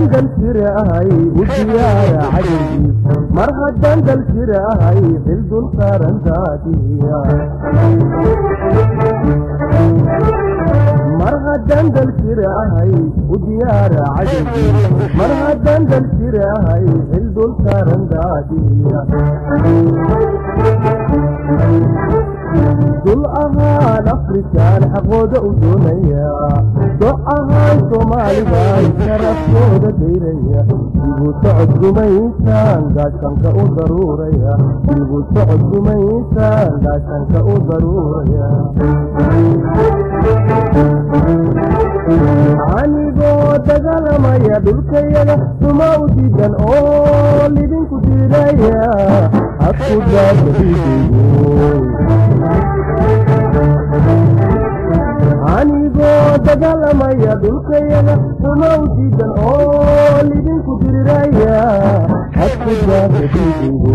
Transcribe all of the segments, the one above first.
haddaan dal jirahay u diyaara cadowgii mar haddaan dal jirahay xil dul saaran daadiya mar haddaan dal jirahay u diyaara cadowgii mar haddaan dal jirahay xil dul saaran daadiya dul ahaan afrikaan xaqooda u doonaya doc ahaan soomaalidan sharafkooda dayraya dibu socod gumaysaan gaashanka u daruuraya dibu socod gumaysaan gaashanka u daruuraya anigoo dagaalamaya dhulkayaga suma u diidan oo lidinku diidaya hadku daadaidigo anigoo dagaalamaya dhulkayaga suma u diidan oo lidinku diriraya hadku daadaidigo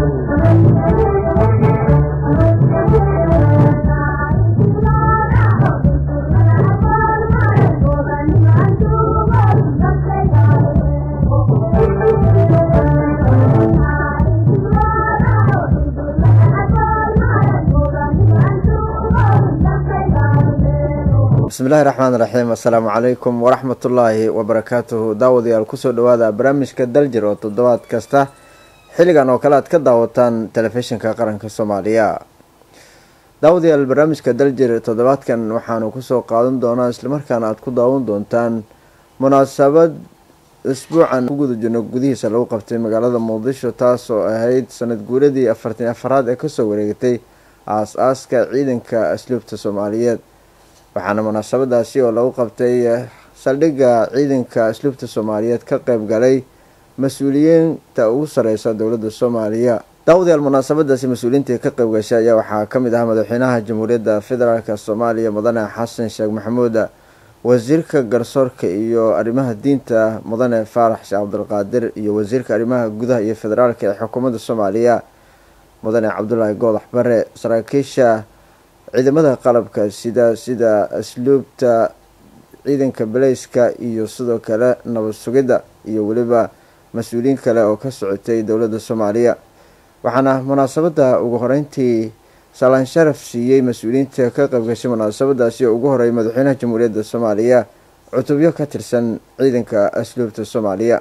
bismillahi raxmaan raxiim assalaamu calaykum waraxmatullaahi wabarakaatuhu daawadayaal kusoo dhawaada barnaamijka daljir oo toddobaad kasta xilligan oo kale aad ka daawataan telefishinka qaranka soomaaliya daawadayaal barnaamijka daljir toddobaadkan waxaanu kusoo qaadan doonaa islamarkaana aad ku daawan doontaan munaasabad isbuucan ku guda jirno gudihiisa lagu qabtay magaalada muqdisho taas oo ahayd sanad guuradii afartan afaraad ee kasoo wareegatay aas-aaska ciidanka asluubta soomaaliyeed waxaana munaasabadaasi oo lagu qabtay saldhigga ciidanka asluubta soomaaliyeed ka qeyb galay mas-uuliyiinta ugu sareysa dowladda soomaaliya daawadayaal munaasabadaasi mas-uuliyiintii ka qeyb gashay ayaa waxaa kamid ah madaxweynaha jamhuuriyadda federaalk soomaaliya mudane xasan sheekh maxamuud wasiirka garsoorka iyo arrimaha diinta mudane faarax sheekh cabdulqaadir iyo wasiirka arrimaha gudaha iyo federaalka ee xukuumadda soomaaliya mudane cabdulaahi goodax bare saraakiisha ciidamada qalabka sida sida asluubta ciidanka baleyska iyo sidoo kale nabad sugidda iyo weliba mas-uuliyiin kale oo ka socotay dowladda soomaaliya waxaana munaasabadda ugu horeyntii salaan sharaf siiyey mas-uuliyiinta ka qaybgashay munaasabadaasi oo ugu horeeyay madaxweynaha jamhuuriyadda soomaaliya cutubyo ka tirsan ciidanka asluubta soomaaliya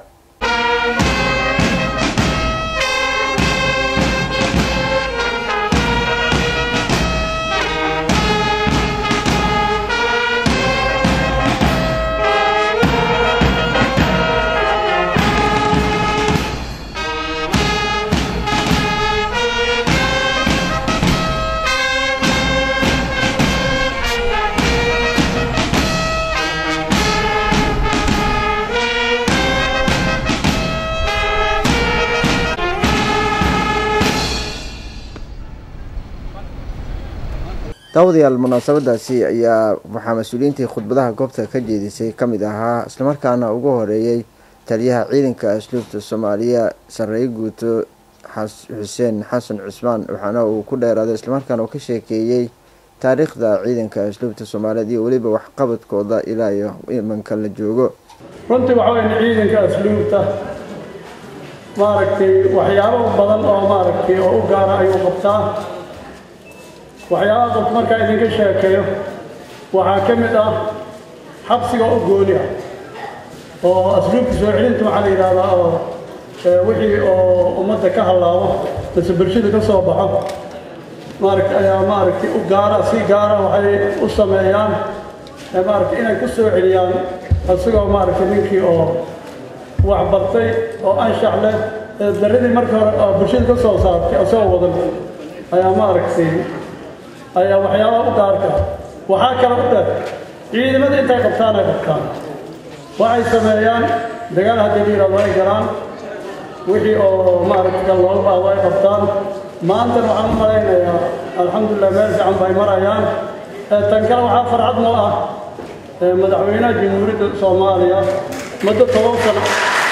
daawadayaal munaasabadaasi ayaa waxaa mas-uuliyiintii khudbadaha goobta ka jeedisay kamid ahaa islamarkaana ugu horeeyay taliyaha ciidanka asluubta soomaaliya sareeye guuto xuseen xasan cusmaan waxaana uu ku dheeraaday islamarkaana uu ka sheekeeyey taariikhda ciidanka asluubta soomaaliyeed iyo weliba waxqabadkooda ilaa iyo imanka la joogo runtii waxa weyn ciidanka asluubta maaragtay waxyaabo badan oo maaragtay oo u gaara ayuu qabtaa waxyaabaha qof markaa idinka sheekeeyo waxaa ka mid ah xabsiga u gooni ah oo asluubka soo celinta waxaa la yidhahdaa oo wixii oo ummadda ka hallaabo mase bulshada ka soo baxo maaragta ayaa maaragtay u gaara si gaara waxay u sameeyaan maaragtay inay ku soo celiyaan isagoo maaragtay ninkii oo wax bartay oo anshax leh daradii marka hore oo bulshada ka soo saartay isagoo wadan ayaa maaragtay ayaa waxyaabaha u gaarka waxaa kale u dheer ciidamada intay qabtaan ay qabtaan waxay sameeyaan dagaal haddii la yidhahdo ay galaan wixii oo maaragta kan looga baahdo ay qabtaan maantana waxaan u malaynayaa alxamdulilah meel fiican bay marayaan tan kale waxaa farxad noo ah madaxweynaha jamhuuriyadda soomaaliya muddo toban sano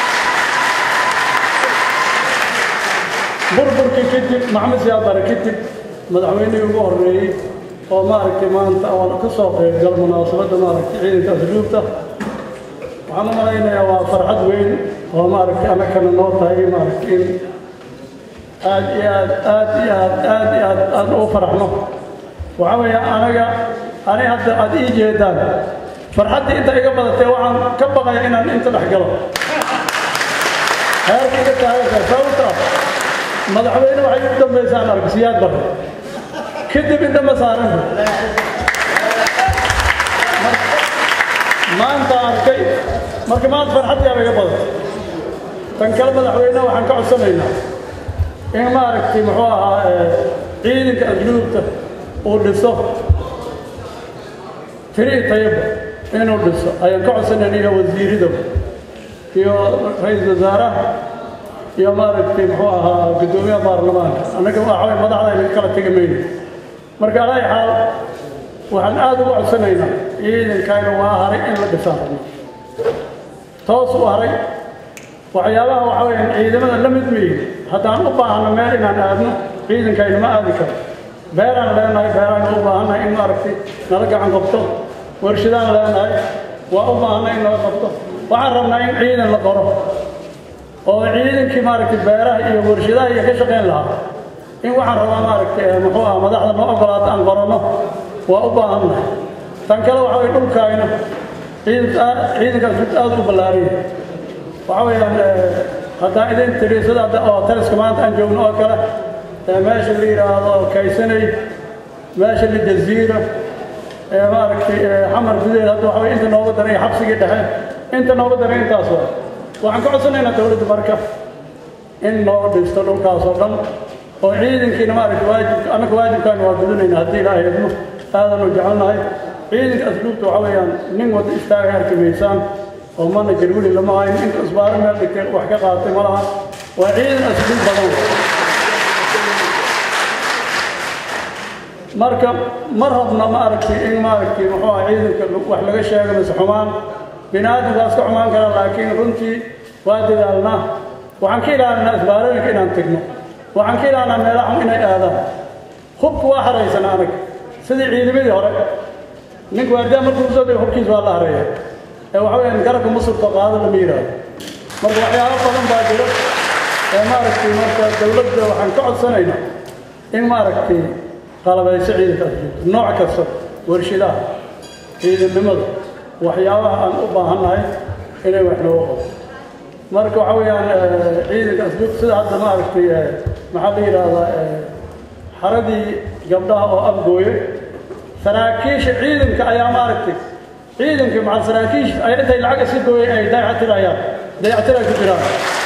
burburkii kadib maxamed siyaad bare kadib madaxweynihii ugu horreeyey oo maaragtay maanta oo ka soo qaybgal munaasabadda maaragtay ciidanka asluubta waxaan u malaynayaa waa farxad weyn oo maaragtay annagana noo tahay maaragtay in aad iyo aad aad iyo aad aad iyo aad aad ugu faraxno waxaa weeye anaga ani hadda aad ii jeedaan farxaddii inta iga badatay waxaan ka baqaya inaan inta dhex galo heerka iga taagaysa sababta madaxweyne waxay ugu dambaysaan arag siyaad barre kadib inta ma saaranta maanta arkay marka maanta farxaddii aba iga badatay tan kale madaxweyne waxaan ka codsanaynaa in maaragtay muxuu ahaa ciidanka asluubta uu dhiso tiri tayaba inuu dhiso ayaan ka codsanayna iyo wasiirida iyo ra-iisul wasaaraha iyo maaragtay muxuu ahaa guddoomiyaha baarlamaanka annaga waxaway madaxda ayna kala tegi mayno marka alaa xaal waxaan aada uga codsanaynaa ciidankaaga waa haray in la dhisaan rabno toos u haray waxyaabaha waxa weeyaan ciidamada la mid weeye haddaan u baahno meel inaan aadno ciidankayna ma aadi karo beeraan leenahay beeraan u baahannahay in maaragtay nala gacan qabto warshadaan leenahay waa u baahannahay in nala qabto waxaan rabnaa in ciidan la qoro oo ciidankii maaragtay beeraha iyo warshadaha iyo ka shaqayn lahaa in waxaan rabaa maaragtay muxuu ah madaxda noo ogolaata aan qoranno waa u baahannahay tan kale waxa weye dhulkaayna ciidankaas aad u ballaariya waxa weeyaan haddaan idin tiri sida hadda oo taliska maanta aan joogno oo kale meesha la yidhaahdo kaysanay meesha la jaziira maaragtay xamar gudaheed hadda waxa weye inta nooga daray xabsigii dhexe inta nooga daray intaas waa waxaan ka codsanaynaa dowladda marka in noo dhisto dhulkaas oo dhan oo ciidankiina maaragtay waajibka annaka waajibkaana waa gudunayna haddii ilaahay idmo aadan u jecelnahay ciidanka asluubta waxa weeyaan nin wada istaaga arki maysaan oo manager weli lama hayn inta isbaaro meel dhigtay wax ka qaatay ma laha waa ciidan asluub badan marka ma rabna maaragtay in maaragtay muxuu ah ciidanka wax laga sheego mise xumaan bini aadamka waa iska xumaan karaa laakiin runtii waa dadaalnaa waxaan ka ilaalinaa isbaarooyinka inaan tegno waxaan ka ilaalinaa meelaha inay aadaan hubka waa haraysanaa anaga sidii ciidamadii hore ninku waardiyaa markuu soo dego hubkiis waa la hareeya ee waxa weeyaan garabka musulka qaado lama yidhaahdo marka waxyaabo badan baa jiro ee maaragtay marka dowladda waxaan ka codsanaynaa in maaragtay qalabayso ciidanka asluubta nooc kasta warshadaha ciidannimada waxyaabaha aan u baahannahay inay wax nooga qabo marka waxa weeyaan ciidanka asluubta sida hadda maaragtay maxaa la yidhaahdaa xaradii gabdhaha oo afgooye saraakiisha ciidanka ayaa maaragtay ciidanka maca saraakiisha ay intay lacag iska gooyeen ay dayactirayaan dayactiray ku jiraan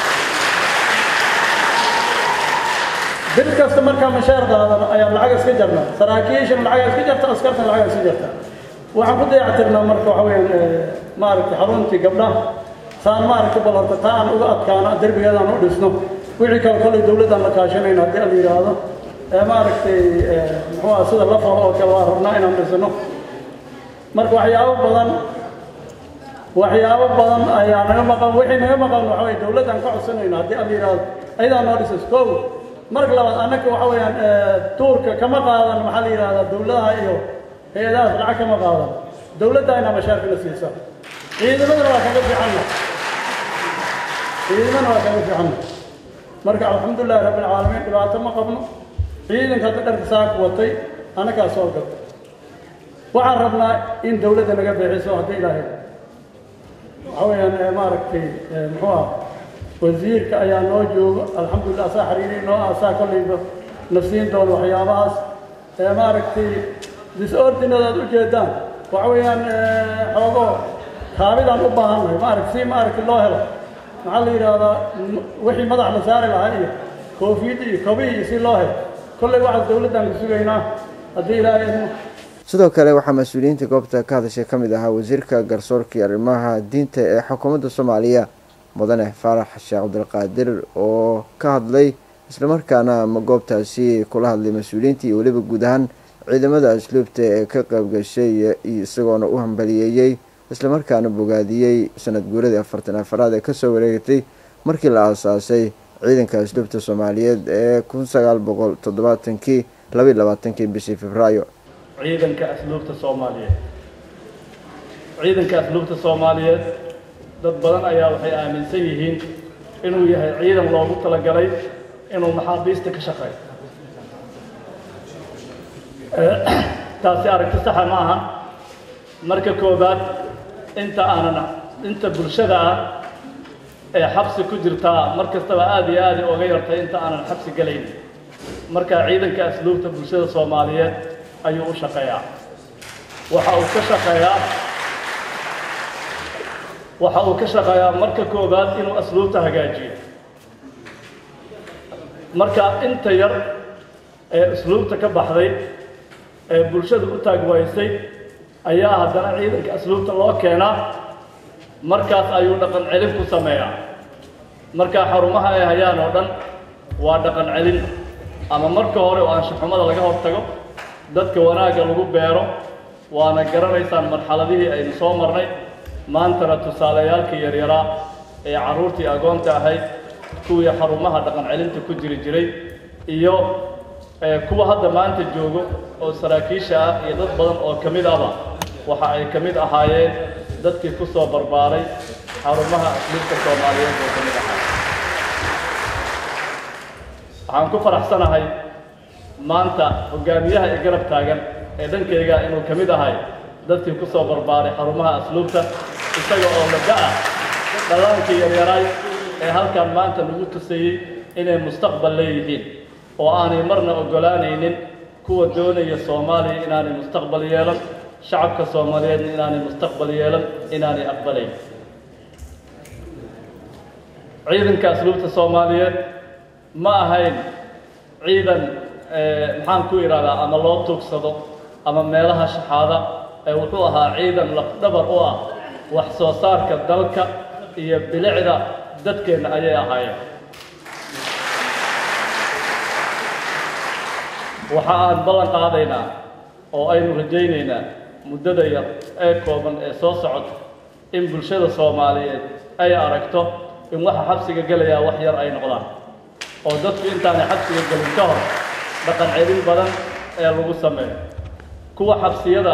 bil kasta markaa mashaar qaadan ayaa lacag iska jarnaa saraakiishana lacag iska jarta askartana lacag iska jarta waxaan ku dayactirnaa marka waxa weeyaan maaragtay xaruntii gabdhaha saan maaragtay bal horta taa aan uga adkaana derbigeedaan u dhisno wixii kale kolley dowladdaan la kaashanayna haddii la yidhaahdo ee maaragtay muxuu ah sida la falo oo kale waa rabnaa inaan dhisno marka waxyaabo badan waxyaabo badan ayaa naga maqan wixii naga maqan waxa weye dowladdaan ka codsanayna haddii la yidhaahdo ayadaa noo dhisas kow marka labaad annaka waxa weeyaan tuurka kama qaadan maxaa la yidhahdaa dowladaha iyo hay-adahaas lacag kama qaadan dowladda inaa mashaarkina siisaa ciidamadana waa kaga fiicanna ciidamadana waa kaga fiicanna marka alxamdulilahi rabbi alcaalamiin dhibaato ma qabno ciidanka hadda dharka saaka watay annagaa soo gata waxaan rabnaa in dowladda naga bixiso haddii ilaahay waxa weeyaan maaragtay muxuu ah wasiirka ayaa noo joogo alxamdulillah asaa xiriiri noo asaa kollayba nafsiin doono waxyaabahaas ee maaragtay disordinada aad u jeedaan waxa weeyaan xoogo kaabidaan u baahannahay maaragta si maaragtay loo helo maxaa la yidhaahdaa wixii madax la saari lahaa iyo koofiyadda iyo kobihi iyo si loo helo kollay waxaas dowladdaan ku sugaynaa haddii ilaahay idmo sidoo kale waxaa mas-uuliyiinta goobta ka hadashay ka mid ahaa wasiirka garsoorka iyo arrimaha diinta ee xukuumadda soomaaliya mudane faarax sheekh cabdilqaadir oo ka hadlay islamarkaana goobtaasi kula hadlay mas-uuliyiinta iyo weliba guud ahaan ciidamada asluubta ee ka qaybgashay isagoona u hambaliyeeyey islamarkaana bogaadiyey sanad guuradii afartan afaraad ee kasoo wareegatay markii la aasaasay ciidanka asluubta soomaaliyeed ee kun sagaal boqol toddobaatankii labaiy labaatankii bishii februaayo ciidanka asluubta soomaaliyeed ciidanka asluubta soomaaliyeed dad badan ayaa waxay aaminsan yihiin inuu yahay ciidan loogu talagalay inuu maxaabiista ka shaqeeyo taasi aragti saxa ma aha marka koobaad inta aanan inta bulshada ah ee xabsi ku jirtaa mar kastaba aad iyo aad uga yartay inta aanan xabsi gelayn marka ciidanka asluubta bulshada soomaaliyeed ayuu u shaqeeyaa waxa uu ka shaqeeyaa waxa uu ka shaqeeyaa marka koobaad inuu asluubta hagaajiyo marka inta yar ee asluubta ka baxday ee bulshadu u taagwaysay ayaa haddana ciidanka asluubta loo keenaa markaas ayuu dhaqan celin ku sameeyaa markaa xarumaha ay hayaan oo dhan waa dhaqan celin ama marka hore oo anshaxumada laga hortago dadka wanaagga lagu beero waana garanaysaan marxaladihii aynu soo marnay maantana tusaaleyaalkii yaryaraa ee carruurtii agoonta ahayd kuwii xarumaha dhaqan celinta ku jiri jiray iyo kuwa hadda maanta joogo oo saraakiisha ah iyo dad badan oo ka mid ahba waxa ay ka mid ahaayeen dadkii ku soo barbaaray xarumaha asliibka soomaaliyeed oo ka mid ahaa waxaan ku faraxsanahay maanta hogaamiyaha ee garab taagan ee dhankayga inuu ka mid ahay dadkii ku soo barbaaray xarumaha asluubta isaga oo laga ah dhallaankii yaryaraay ee halkan maanta lagu tusayey inay mustaqbal leeyihiin oo aanay marna oggolaanaynin kuwa doonaya soomaaliya inaanay mustaqbal yeelan shacabka soomaaliyeedna inaanay mustaqbal yeelan inaanay aqbalayn ciidanka asluubta soomaaliyeed ma ahayn ciidan maxaan ku idhahdaa ama loo tuugsado ama meelaha shaxaada ee wuxuu ahaa ciidan lafdhabar u ah wax soo saarka dalka iyo bilicda dadkeenna ayay ahaayeen waxa aan ballan qaadaynaa oo aynu rajaynaynaa muddada yar ee kooban ee soo socota in bulshada soomaaliyeed ay aragto in waxa xabsiga gelayaa wax yar ay noqdaan oo dadku intaanay xabsiga gelin ka hor dhaqan celin badan ee lagu sameeyo kuwa xabsiyada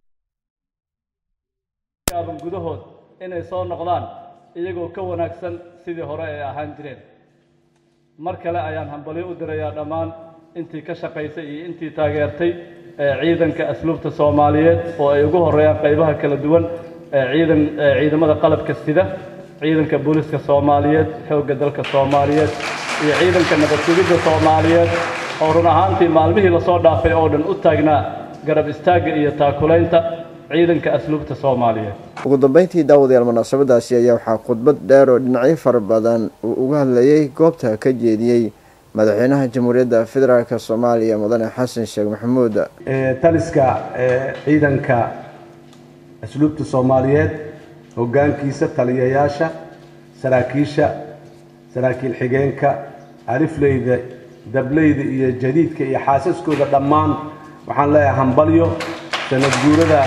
aaban gudahood inay soo noqdaan iyagoo ka wanaagsan sidii hore ay ahaan jireen mar kale ayaan hambalyo u dirayaa dhammaan intii ka shaqaysay iyo intii taageertay ciidanka asluubta soomaaliyeed oo ay ugu horeeyaan qaybaha kala duwan ciidan ciidamada qalabka sida ciidanka booliska soomaaliyeed xoogga dalka soomaaliyeed iyo ciidanka nabad sugidda soomaaliyeed oo run ahaantii maalmihii lasoo dhaafay oo dhan u taagnaa garab istaagga iyo taakulaynta ciidanka asluubta soomaaliyeed ugu dambeyntii daawadayaal munaasabadaasi ayaa waxaa khudbad dheer oo dhinacyo fara badan uu uga hadlayay goobta ka jeediyey madaxweynaha jamhuuriyadda federaalk soomaaliya mudane xasan sheekh maxamuud taliska ciidanka asluubta soomaaliyeed hoggaankiisa taliyayaasha saraakiisha saraakiil xigeenka alifleyda dableyda iyo jadiidka iyo xaasaskooda dhammaan waxaan leeyahay hambalyo sanad guurada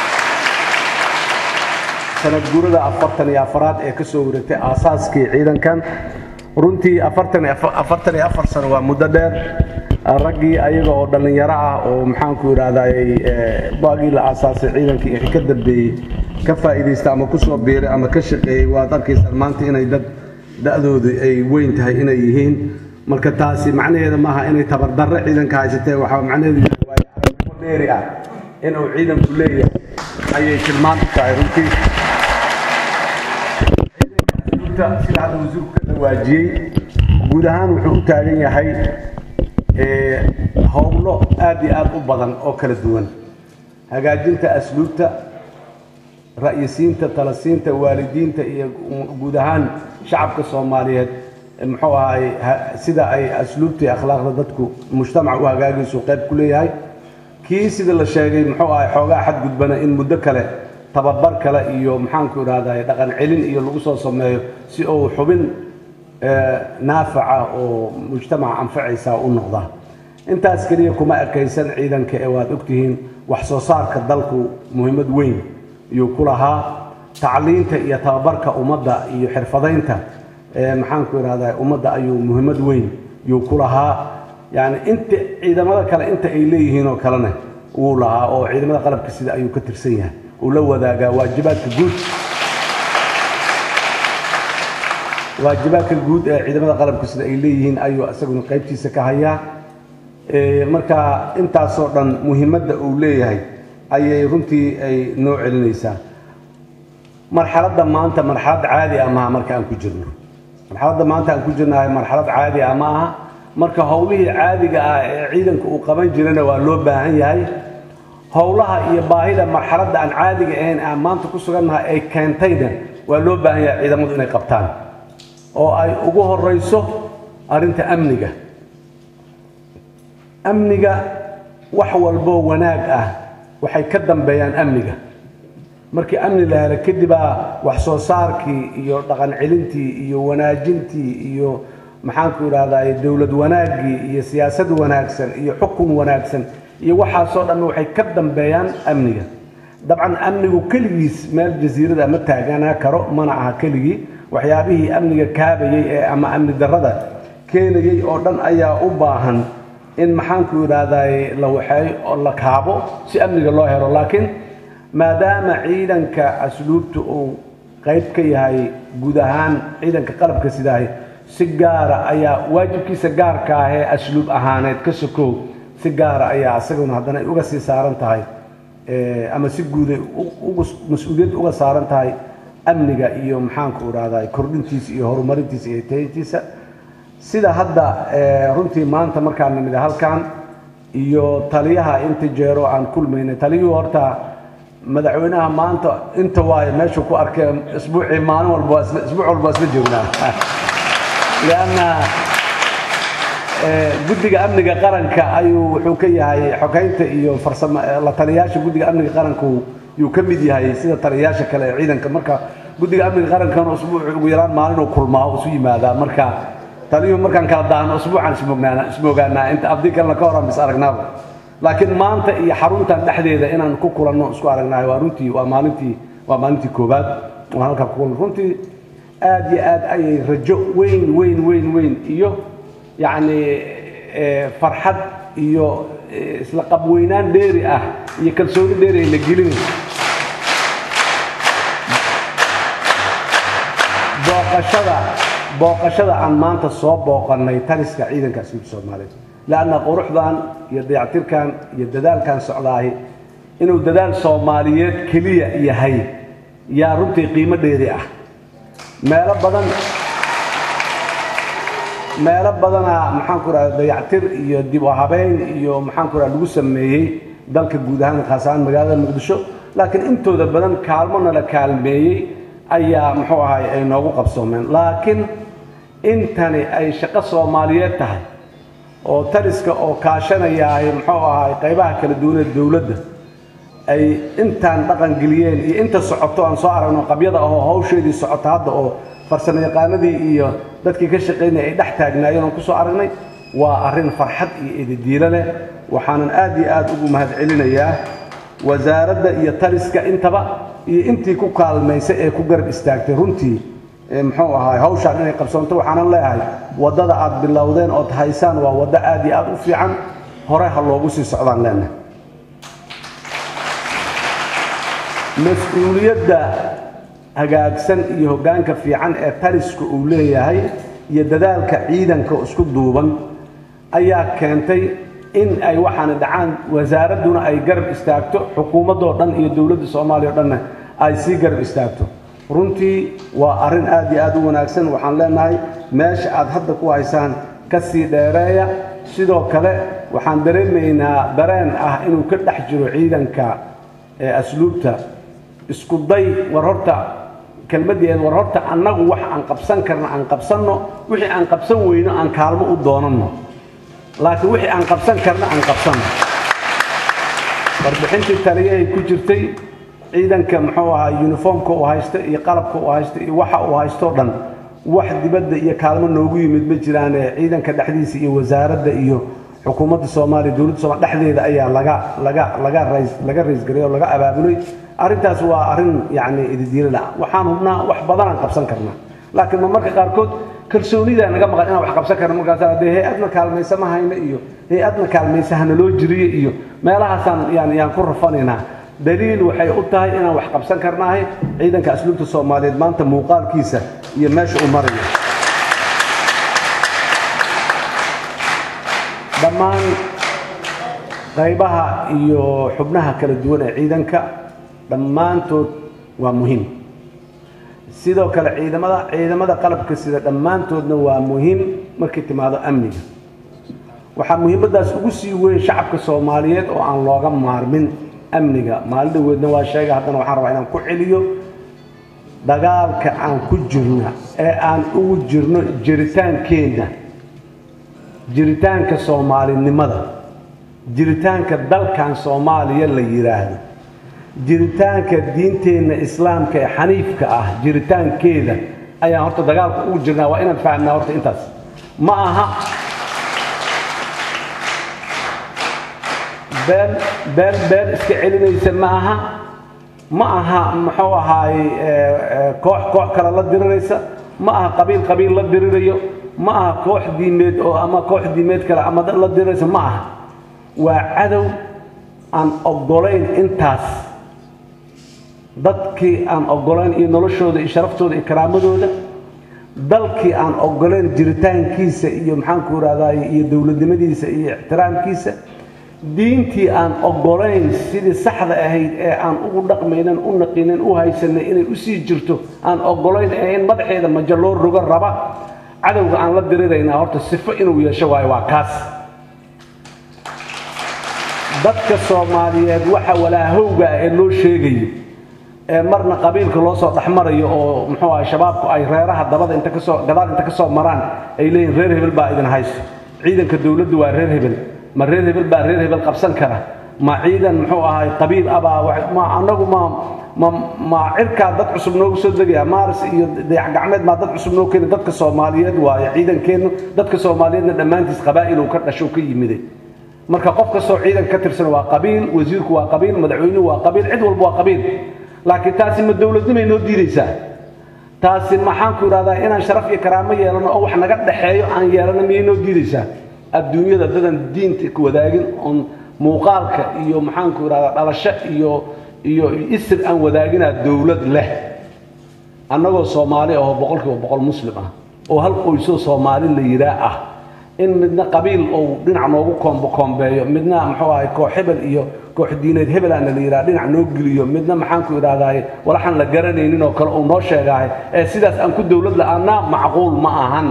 sanad guurada afartan iyo afaraad ee ka soo wareegtay aasaaskii ciidankan runtii afartan afartan iyo afar sano waa muddo dheer raggii ayaga oo dhallinyaro ah oo maxaanku idhahdayy baagii la aasaasay ciidankii wixii ka dambeeyey ka faa'iidaysta ama ku soo biiray ama ka shaqeeyey waad arkaysaan maanta inay dad da'doodu ay weyn tahay inay yihiin marka taasi macnaheeda maaha inay tabardarre ciidanka haysatee waxaa macnaheedu yahay waa aragnimo dheeri ah inuu ciidanku leeyahay ayay tilmaan u tahay runtii sida hadda wasiirku ka dhawaajiyey guud ahaan wuxuu u taagan yahay howlo aad iyo aad u badan oo kala duwan hagaajinta asluubta ra'yisiinta talasiinta waalidiinta iyo guud ahaan shacabka soomaaliyeed muxuu ahay sida ay asluubta iyo akhlaaqda dadku mujtamac u hagaagaysu qayb ku leeyahay kii sida la sheegay muxuu ahay xoogaa xadgudbana in muddo kale tababar kale iyo maxaanku idhahday dhaqan celin iyo lagu soo sameeyo si uu xubin naafaca oo mujtamaca anfacaysa u noqda intaas keliya kuma ekaysan ciidanka ee waad ogtihiin wax soo saarka dalku muhiimad weyn iyuu ku lahaa tacliinta iyo tababarka ummadda iyo xirfadaynta maxaanku idhahda ummadda ayuu muhiimad weyn yuu ku lahaa yani inta ciidamada kale inta ay leeyihiin oo kalena wuu lahaa oo ciidamada qalabka sida ayuu ka tirsan yahay uu la wadaagaa waajibaadka guud waajibaadka guud ee ciidamada qalabka sida ay leeyihiin ayuu isaguna qaybtiisa ka hayaa marka intaasoo dhan muhiimadda uu leeyahay ayay runtii ay noo celinaysaa marxaladda maanta marxalad caadi ah maaha marka aan ku jirno marxaladda maanta aan ku jirnahay marxalad caadi ah ma aha marka howlihii caadiga ah ee ciidanka uu qaban jirana waa loo baahan yahay howlaha iyo baahida marxaladda aan caadiga ahayn aan maanta ku sugannahay ay keentayna waa loo baahan yahay ciidamadu inay qabtaan oo ay ugu horeyso arrinta amniga amniga wax walboo wanaag ah waxay ka dambeeyaan amniga markii amni la helo kadibaa wax soo saarkii iyo dhaqan celintii iyo wanaajintii iyo maxaanku idhahdaa dowlad wanaaggii iyo siyaasad wanaagsan iyo xukun wanaagsan iyo waxaasoo dhan waxay ka dambeeyaan amniga dabcan amnigu keligiis meel jasiirada ma taaganaa karo mana aha keligii waxyaabihii amniga kaabayey ee ama amni darrada keenayey oo dhan ayaa u baahan in maxaanku idhaahdaa la waxeey oo la kaabo si amniga loo helo laakiin maadaama ciidanka asluubta uu qayb ka yahay guud ahaan ciidanka qalabka sidaahay si gaara ayaa waajibkiisa gaarka ah ee asluub ahaaneed ka sokow si gaara ayaa isaguna haddana ay uga sii saaran tahay ama si guuday mas-uuliyad uga saaran tahay amniga iyo maxaanku idhahdaa kordhintiisa iyo horumarintiisa iyo tayntiisa sida hadda runtii maanta markaan nimid halkan iyo taliyaha inta jeero aan kulmaynay taliyuhu horta madaxweynaha maanta inta waayo meeshuu ku arkay isbuucii maalin walba isbuuc walba isla joognaa lianna guddiga amniga qaranka ayuu wuxuu ka yahay xogeynta iyo farsamo la taliyayaasha guddiga amniga qaranku yuu ka mid yahay sida taliyayaasha kale ee ciidanka marka guddiga amniga qarankana usbuuc ugu yaraan maalinuu kulmaa isu yimaadaa marka taliyuhu markaan kala daahno usbuucaan ismoognaana ismoogaanaa inta abdi kalena ka horan bis aragnaaba laakiin maanta iyo xaruntan dhexdeeda inaan ku kulanno isku aragnahay waa runtii waa maalintii waa maalintii koobaad waan halkaa ku kulan runtii aad iyo aad ayay rajo weyn weyn weyn weyn iyo yacni farxad iyo isla qabweynaan dheeri ah iyo kalsooni dheeri ay la gelinayso booqashada booqashada aan maanta soo booqannay taliska ciidanka asluubta soomaaliyeed lanna quruxdan iyo dayactirkan iyo dadaalkan socdaahi inuu dadaal soomaaliyeed keliya yahay yaa runtii qiimo dheeri ah meelo badan meelo badana maxaanku rahda dayactir iyo dib u habeyn iyo maxaanku rahda lagu sameeyey dalka guud ahaan khaas ahaan magaalada muqdisho laakiin intooda badan kaalmona la kaalmeeyey ayaa muxuu ahay ay noogu qabsoomeen laakiin intani ay shaqo soomaaliyeed tahay oo taliska oo kaashanayaahay muxuu ahay qaybaha kala duwaneed dowladda ay intaan dhaqan geliyeen iyo inta socoto aan soo aragno qabyada ahoo hawsheedii socota hadda oo farsamo yaqaanadii iyo dadkii ka shaqaynaya ay dhex taagnaayeen oon kusoo aragnay waa arrin farxad iyo ididiilo leh waxaanan aad iyo aad ugu mahadcelinayaa wasaaradda iyo taliska intaba iyo intii ku kaalmaysay ee ku garab istaagtay runtii muxuu ahaay hawshaan inay qabsoonto waxaanan leeyahay waddada aad bilowdeen ood haysaan waa waddo aad iyo aad u fiican hore ha loogu sii socdaan leenahay mas-uuliyadda hagaagsan iyo hoggaanka fiican ee taliska uu leeyahay iyo dadaalka ciidanka isku duuban ayaa keentay in ay waxaana dhacaan wasaaradduna ay garab istaagto xukuumaddoo dhan iyo dowladda soomaaliya o dhanna ay sii garab istaagto runtii waa arrin aad iyo aad u wanaagsan waxaan leenahay meesha aad hadda ku haysaan ka sii dheereeya sidoo kale waxaan dareemaynaa dareen ah inuu ka dhex jiro ciidanka ee asluubta isku day war horta kelmaddeed war horta annagu wax aan qabsan karna aan qabsanno wixii aan qabsan weyno aan kaalmo u doonanno laakiin wixii aan qabsan karna aan qabsanno warbixintii taliyahay ku jirtay ciidanka muxuu ahaa yuniformka uu haysta iyo qalabka uu haysta iyo waxa uu haysto dhan wax dibadda iyo kaalmo noogu yimid ma jiraane ciidanka dhexdiisa iyo wasaaradda iyo xukuumadda soomaaliya dowladda soomaliya dhexdeeda ayaa laga laga laga rays laga raysgariyay oo laga abaabulay arrintaas waa arrin yacni ididiilada waxaan hubnaa wax badanaan qabsan karnaa laakiin ma marka qaarkood kalsoonida naga maqan inaan wax qabsan karno markaas dee hay-adna kaalmaysa ma hayno iyo hay-adna kaalmaysa hana loo jiriye iyo meelahaasaan yaan yaan ku rafanaynaa daliil waxay u tahay inaan wax qabsan karnaahay ciidanka asluubta soomaaliyeed maanta muuqaalkiisa iyo meesha uu marayo dhammaan qaybaha iyo xubnaha kala duwan ee ciidanka dhammaantood waa muhiim sidoo kale ciidamada ciidamada qalabka sida dhammaantoodna waa muhiim markay timaado amniga waxaa muhiimaddaas ugu sii weyn shacabka soomaaliyeed oo aan looga maarmin amniga maalin dhaweedna waa sheega haddana waxaan rabaa inaan ku celiyo dagaalka aan ku jirna ee aan ugu jirno jiritaankeenna jiritaanka soomaalinimada jiritaanka dalkan soomaaliya la yidhaahdo jiritaanka diinteenna islaamka ee xaniifka ah jiritaankeeda ayaan horta dagaalka ugu jirnaa waa inaan fahamnaa horta intaas ma aha been been been iska celinaysa ma aha ma aha muxuu ahaay koox koox kale la diriraysa ma aha qabiil qabiil la dirirayo ma aha koox diimeed oo ama koox diimeed kale ama la diriraysa ma aha waa cadow aan oggolayn intaas dadkii aan oggolayn iyo noloshooda iyo sharaftooda iyo karaamadooda dalkii aan oggolayn jiritaankiisa iyo maxaanku irahdaay iyo dowladnimadiisa iyo ixtiraamkiisa diintii aan oggolayn sidii saxda ahayd ee aan ugu dhaqmaynan u naqinin u haysanay inay usii jirto aan oggolayn ee in madaxeeda majo loo rogo raba cadowga aan la diriraynaa horta sifo inuu yeesho waayo waa kaas dadka soomaaliyeed waxa walaahowga ah ee loo sheegayo ee marna qabiilka loo soo dhexmarayo oo muxuu ahay shabaabku ay reeraha dabada inta kasoo gadaal inta kasoo maraan ay leeyihin reer hebel baa idin haysto ciidanka dowladdu waa reer hebel ma reer hebel baa reer hebel qabsan kara ma ciidan muxuu ahay qabiil abaa ma anagu ma ma ma cirkaa dad cusub noogu soo degaya maaris iyo dayax gacmeed maa dad cusub noo keeni dadka soomaaliyeed waayo ciidankeennu dadka soomaaliyeedna dhammaantiis qabaa'il uu ka dhasho ka yimiday marka qof kastoo ciidan ka tirsan waa qabiil wasiirku waa qabiil madaxweynuhu waa qabiil cid walba waa qabiil laakiin taasi ma dowladnimay noo diidaysaa taasi maxaanku idhahdaa inaan sharaf iyo karaamo yeelano oo wax naga dhexeeyo aan yeelano miyay noo diidaysaa adduunyada dadan diinta ku wadaagin oon muuqaalka iyo maxaanku idhahdaa dhalasho iyo iyo isir aan wadaaginaa dowlad leh annagoo soomaali ahoo boqolkiiba boqol muslim ah oo hal qoysoo soomaali la yidhaa ah in midna qabiil ou dhinac noogu koombo koombeeyo midna muxuu ahay koox hebel iyo koox diineed hebelaana la yidhaha dhinac noo geliyo midna maxaanku idhaahdaay walaxaan la garanaynin oo kale uu noo sheegaahay ee sidaas aan ku dowlad la-aanaa macquul ma ahan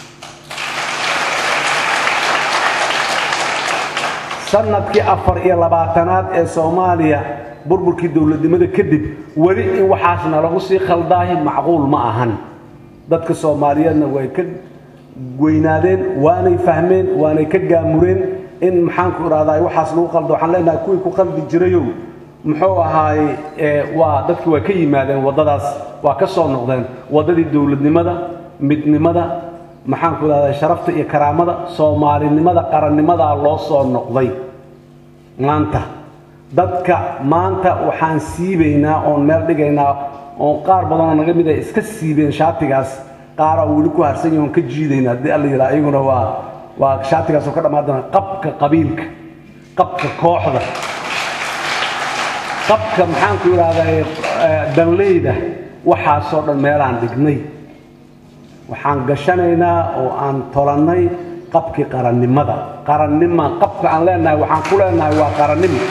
sanadkii afar iyo labaatanaad ee soomaaliya burburkii dowladnimada kadib weli in waxaasna lagu sii khaldaahi macquul ma ahan dadka soomaaliyeedna way ka weynaadeen waanay fahmeen waanay ka gaamureen in maxaanku idhahdaa waxaas lagu qaldo waxaan leenahay kuwii ku qaldi jirayow muxuu ahaay waa dadki waa ka yimaadeen waddadaas waa ka soo noqdeen waddadii dowladnimada midnimada maxaanku idhahdaa sharafta iyo karaamada soomaalinimada qarannimadaa loo soo noqday maanta dadka maanta waxaan siibaynaa oon meel dhigaynaa oon qaar badanoo naga mid ay iska siibeen shaatigaas qaara weli ku harsan yahoon ka jiidayna haddii alla yidhaha iyaguna waa waa shaatigaasoo ka dhammaan doona qabka qabiilka qabka kooxda qabka maxaanku idhahdaa danleyda waxaasoo dhan meelaan dhignay waxaan gashanaynaa oo aan tolannay qabkii qarannimada qarannima qabka aan leenahay waxaan ku leenahay waa qarannimo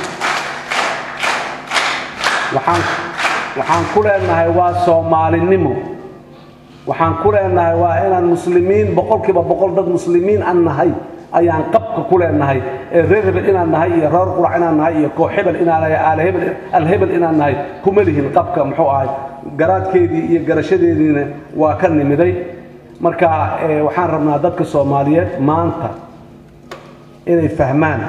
waxaan waxaan ku leenahay waa soomaalinimo waxaan ku leenahay waa inaan muslimiin boqolkiiba boqol dad muslimiin aan nahay ayaan qabka ku leenahay ee reer hebel inaan nahay iyo reer qurac inaan nahay iyo koox hebel inaan nahay aalhebel alhebel inaan nahay kuma lihin qabka muxuu ahay garaadkeedii iyo garashadeediina waa ka nimiday marka waxaan rabnaa dadka soomaaliyeed maanta inay fahmaan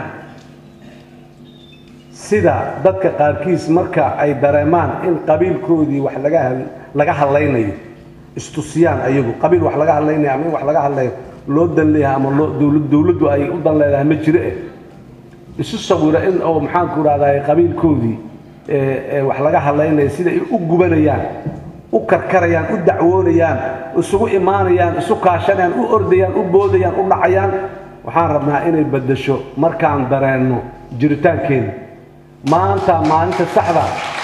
sida dadka qaarkiis marka ay dareemaan in qabiilkoodii wax laga laga hadlaynayo istusiyaan ayagu qabiil wax laga hadlaynayo ama in wax laga hadlayo loo dan leeyahay ama loo dowlad dowladdu ay u dan leedahay ma jiro eh isu sawira in oo maxaanku idhahdaa qabiilkoodii wax laga hadlaynayo sida ay u gubanayaan u karkarayaan u dacwoonayaan isugu imaanayaan isu kaashanayaan u ordayaan u boodayaan u dhacayaan waxaan rabnaa inay beddesho markaan dareenno jiritaankeeda maanta maalinta saxda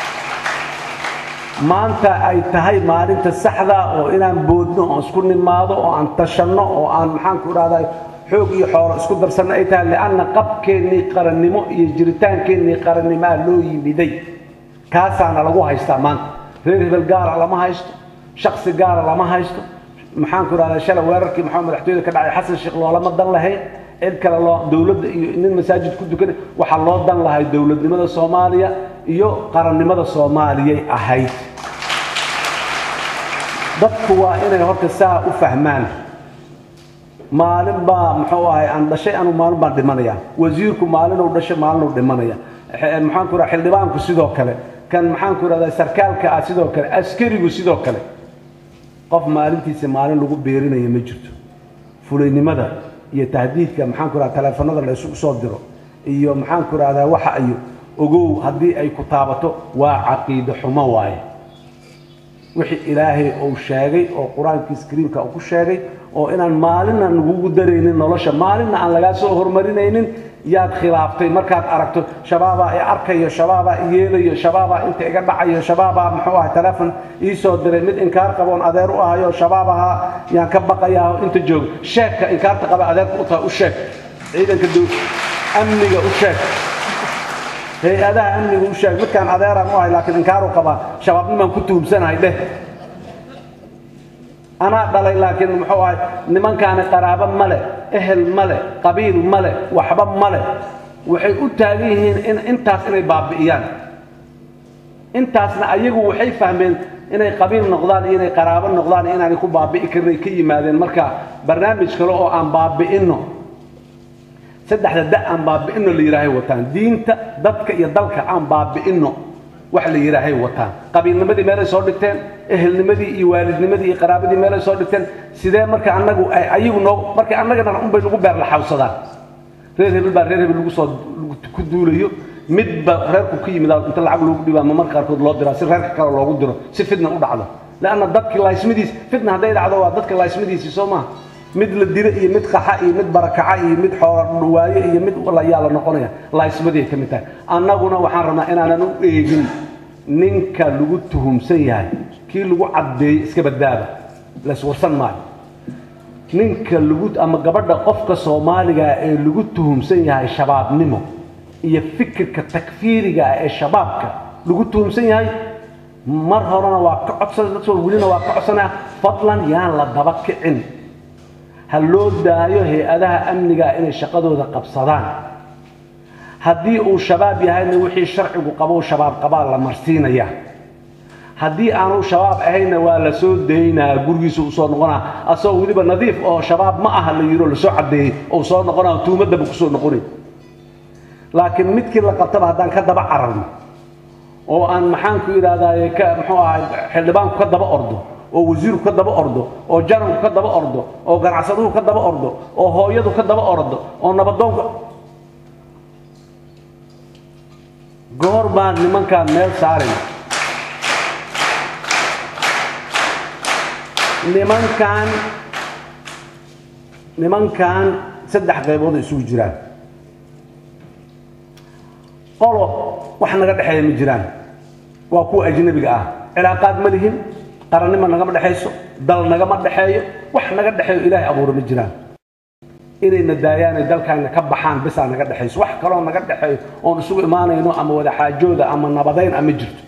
maanta ay tahay maalinta saxda oo inaan boodno oo isku nimaado oo aan tashanno oo aan maxaanku idhahdaa xoog iyo xoolo isku darsanna ay tahay lianna qabkeennii qarannimo iyo jiritaankeennii qarannimaa loo yimiday kaasaana lagu haystaa maanta reer hebel gaara lama haysto shaksi gaara lama haysto maxaanku idhahdaa shalay weerarkii maxaa madaxtooyada ka dhacay xasan sheekh loolama dan lahayn cid kale loo dowladda iyo nin masaajid ku dukanay waxaa loo dan lahay dowladnimada soomaaliya iyo qarannimada soomaaliyay ahayd dadku waa inay horta saa u fahmaan maalin baa muxuu ahay aan dhashay anu maalin baan dhimanaya wasiirku maalinuu dhashay maalinuu dhimanaya maxaanku idhaha xildhibaanku sidoo kale kan maxaanku idhahdaa sarkaalka ah sidoo kale askarigu sidoo kale qof maalintiisa maalin lagu beerinaya ma jirto fulaynimada iyo tahdiidka maxaanku idhahda taleefanada la isugu soo diro iyo maxaanku idhahdaa waxa ayo ogow haddii ay ku taabato waa caqiide xumo waaye wixii ilaahay uu sheegay oo qur-aankiis kariimka uu ku sheegay oo inaan maalinna nagugu daraynin nolosha maalinna aan lagaa soo hormarinaynin yaad khilaaftay markaad aragto shabaabaa i arkayo shabaabaa i yeelayo shabaabaa inta iga dhacayo shabaabaa muxuu ahay telefon ii soo diray mid inkaar qaboon adeer u ahayo shabaab ahaa yaan ka baqayaa inta joogo sheegka inkaarta qaba adeerka u tahay u sheeg ciidanka dow amniga u sheeg hay-adaha amniga u sheeg midkaan adeeraan u ahay laakiin inkaaru qabaa shabaabnimaan ku tuhumsanahay dheh anaa dhalay laakiin muxuu ahay nimankaani qaraabo male ehel male qabiil male waxba male waxay u taagan yihiin in intaas inay baabi'iyaan intaasna ayagu waxay fahmeen inay qabiil noqdaan iyo inay qaraabo noqdaan iyo inaanay ku baabi'i karin ay ka yimaadeen marka barnaamij kale oo aan baabi'inno saddexda da aan baabi'inno la yidhaahay wataan diinta dadka iyo dalka aan baabi'inno wax la yidhaahay wataan qabiilnimadii meelay soo dhigteen ehelnimadii iyo waalidnimadii iyo qaraabadii meelay soo dhigteen sidee marka annagu ay ayagu noo marka annagana unbay nagu beer la xawsadaan reer hebel baa reer hebel lagu soo ku duulayo midba reerku ka yimid inta lacag loogu dhibaa ma marka qaarkood loo diraa si reerka kale loogu diro si fitna u dhacdo leanna dadkii laaysmadiis fitna hadday dhacdo waa dadka laaysmadiisii soo maaha mid la dilo iyo mid qaxa iyo mid barakaca iyo mid xoolodhawaaye iyo mid layaa la noqonaya laaysmadii ay ka mid tahay annaguna waxaan rabnaa inaanan u eegin ninka lagu tuhumsan yahay kii lagu caddeeyey iska badbaaba layswarsan maayo ninka lagu ama gabadha qofka soomaaliga ee lagu tuhumsan yahay shabaabnimo iyo fikirka takfiiriga ah ee shabaabka lagu tuhumsan yahay mar horena waa ka codsan welina waa ka codsanaya fadlan yaan la daba kicin ha loo daayo hay-adaha amniga inay shaqadooda qabsadaan haddii uu shabaab yahayna wixii sharcigu qabo shabaab qabaa la marsiinaya haddii aanu shabaab ahayna waa la soo daynaa gurigiisa uu soo noqonaa asagoo weliba nadiif oo shabaab ma aha la yidhi lasoo caddeeyey oo soo noqonaa tuumadaba kusoo noqonay laakiin midkii la qabtaba haddaan ka daba cararno oo aan maxaanku idhahdaaye ka muxuu ahay xildhibaanku ka daba ordo oo wasiirku ka daba ordo oo jananku ka daba ordo oo ganacsaduhu ka daba ordo oo hooyadu ka daba ordo oo nabadoonku goor baan nimankaan meel saarin nimankan nimankan saddex qaybood ay isugu jiraan qolo wax naga dhexeeya ma jiraan waa kuwa ajnabiga ah cilaaqaad ma lihin qarannimo nagama dhexayso dal nagama dhexeeyo wax naga dhexeeyo ilaahay abuura ma jiraan inayna daayaanay dalkaana ka baxaan bisaa naga dhexayso wax kaloo naga dhexeeyo oon isugu imaanayno ama wada xaajooda ama nabadayn ama jirto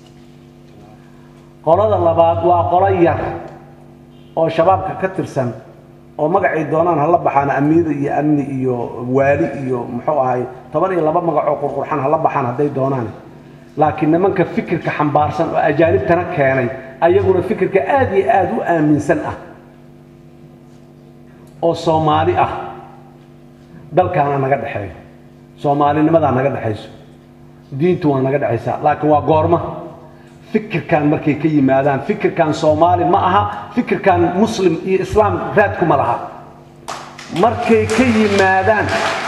qolada labaad waa qolo yar oo shabaabka ka tirsan oo magacay doonaan hala baxaan amiida iyo amni iyo waali iyo muxuu ahay toban iyo laba magacoo qurqurxan hala baxaan hadday doonaan laakiin nimanka fikirka xambaarsan oo ajaanibtana keenay ayaguna fikirka aad iyo aad u aaminsan ah oo soomaali ah dalkaana naga dhexeeyo soomaalinimadaa naga dhexayso diintu waa naga dhexaysaa laakiin waa goorma fikirkan markay ka yimaadaan fikirkan soomaali ma aha fikirkan muslim iyo islaam raadkuma laha markay ka yimaadaan